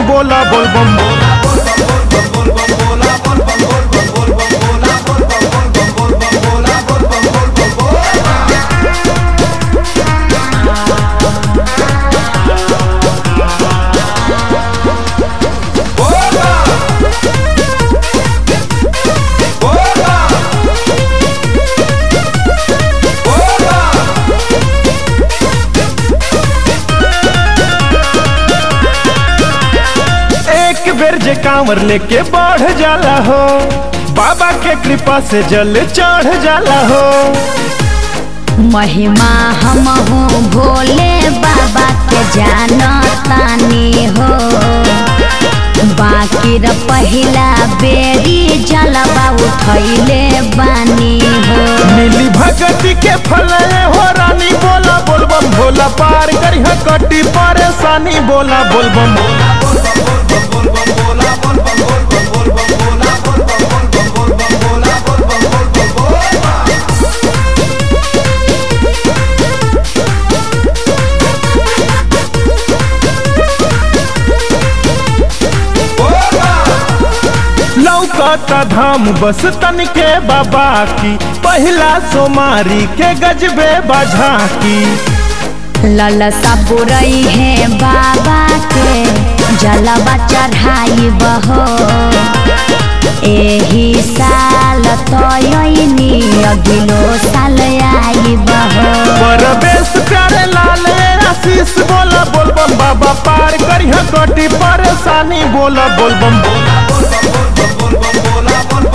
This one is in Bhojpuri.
बोला बोल बम बोला एक बेर जे कांवर लेके बढ़ जाला हो बाबा के कृपा से जल चढ़ जाला हो महिमा हम हूँ भोले बाबा के जानतानी हो बाकी र पहिला बेरी जलवा उठैले बानी हो मिली भगती के फल हो रानी बोला बोल बम भोला पार करी कटी परेशानी बोला बोल बम बोला लौकता धाम बस तन के बाबा की पहिला सोमारी के गजबे बझा की ललसा बुरई है बाबा के जलवा चढ़ाई बहो एही साल तयनी अगिलो साल आई बहो परवेश प्यारे लाल आशीष बोला बोल बम बाबा पार करी कटी परेशानी बोला बोल बम बोला